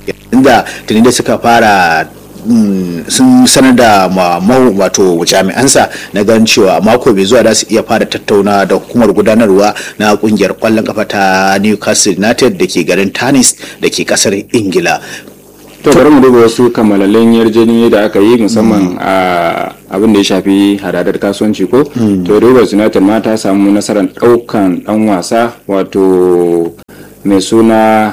inda tuni da suka fara sun sanar da wato jami'ansa na gan cewa mako bai zuwa da su iya fara tattauna da hukumar gudanarwa na kungiyar kwallon kafa ta newcastle united da ke garin tanis da ke kasar ingila to bari mu duba wasu kammalallin yarjejeniyoyi da aka yi musamman a abin da ya shafi hadadar kasuwanci ko to rivers united ma ta samu nasarar daukan dan wasa wato mai suna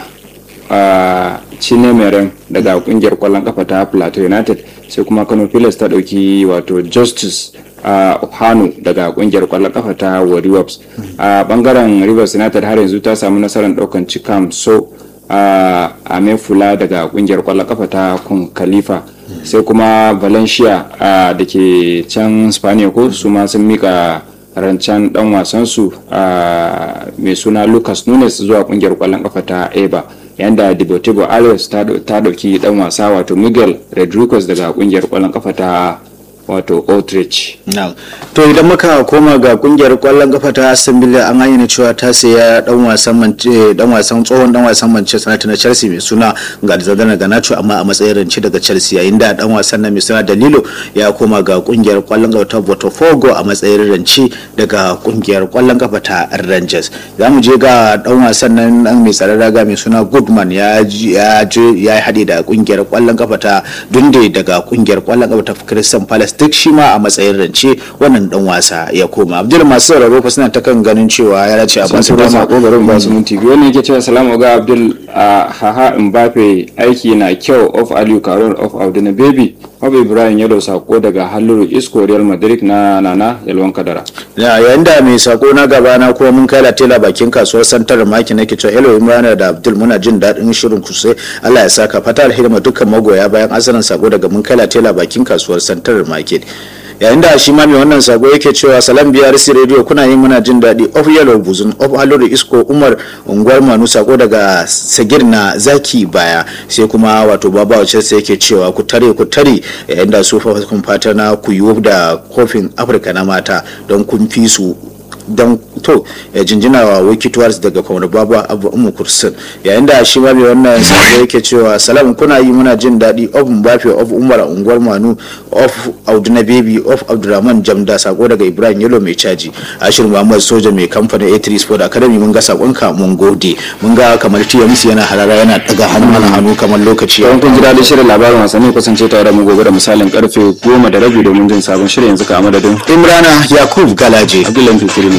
a chinemeren daga kungiyar kwallon kafa ta plateau united sai kuma kano pilas ta dauki wato justice a hanu daga kungiyar kwallon kafa ta warriors a bangaren rivers united har yanzu ta samu nasarar daukan cikam so a amefula daga kungiyar kwallon kafa ta kun khalifa sai kuma valencia da ke can spaniya ko su ma sun mika rancen dan wasansu mai suna lucas nunes zuwa kungiyar kwallon kafa ta eba yanda deportivo alex ta dauki dan wasa wato miguel rodriguez daga kungiyar kwallon kafa ta wato Outreach. To idan muka koma ga kungiyar kwallon kafa ta Aston Villa an ayyana cewa ta saya dan wasan dan wasan tsohon dan wasan Manchester United na Chelsea mai suna Gadzadana Ganacho amma a matsayin rance daga Chelsea yayin da dan wasan na mai suna Dalilo ya koma ga kungiyar kwallon kafa ta Botafogo a matsayin rance daga kungiyar kwallon kafa ta Rangers. Za mu je ga dan wasan nan dan mai tsaron raga mai suna Goodman ya ya ya haɗe da kungiyar kwallon kafa ta Dunde daga kungiyar kwallon kafa ta Crystal Palace duk shi ma a matsayin rance wannan dan wasa ya koma abdul masu sauraro fa suna ta kan ganin cewa ya dace a basu dama sako garin ba su minti biyu ne yake cewa salamu ga abdul a haha mbappe aiki na kyau of aliyu karol of abdul baby Habu Ibrahim Yalo sako daga Halluru Isco Real Madrid na Nana Yalwan Kadara. Ya yayin da mai sako na gaba na kuma mun kai latela bakin kasuwar Santar Maki nake cewa Yalo Imran da Abdul muna jin daɗin shirin ku sai Allah ya saka fata alheri dukkan magoya bayan asalin sako daga mun kai latela bakin kasuwar Santar Market. yayin da shi ma mai wannan sako yake cewa salam brc radio kuna yin muna jin daɗi of yellow buzun of haluru isko umar unguwar manu sako daga sagir na zaki baya sai kuma wato baba wacce sai yake cewa ku tare ku tare yayin da su kun fata na ku yi da kofin afirka na mata don kun fi su don to ya jinjina wa wikituwars daga kwamar babu abu umu kursin yayin da shi ma mai wannan sabo yake cewa salam kuna yi muna jin daɗi of mbafe of umar unguwar manu of auduna baby of abdurrahman jamda sako daga ibrahim yalo mai caji ashir muhammad soja mai kamfanin a3 sport academy mun ga sakonka mun gode mun ga kamar tmc yana harara yana daga hannu na hannu kamar lokaci Yawan kun ji daɗin shirin labarin wasanni kasance tare da mu gobe da misalin karfe goma da rabi domin jin sabon shirin yanzu ka a madadin imrana yakub galaje Abdullahi Fikiri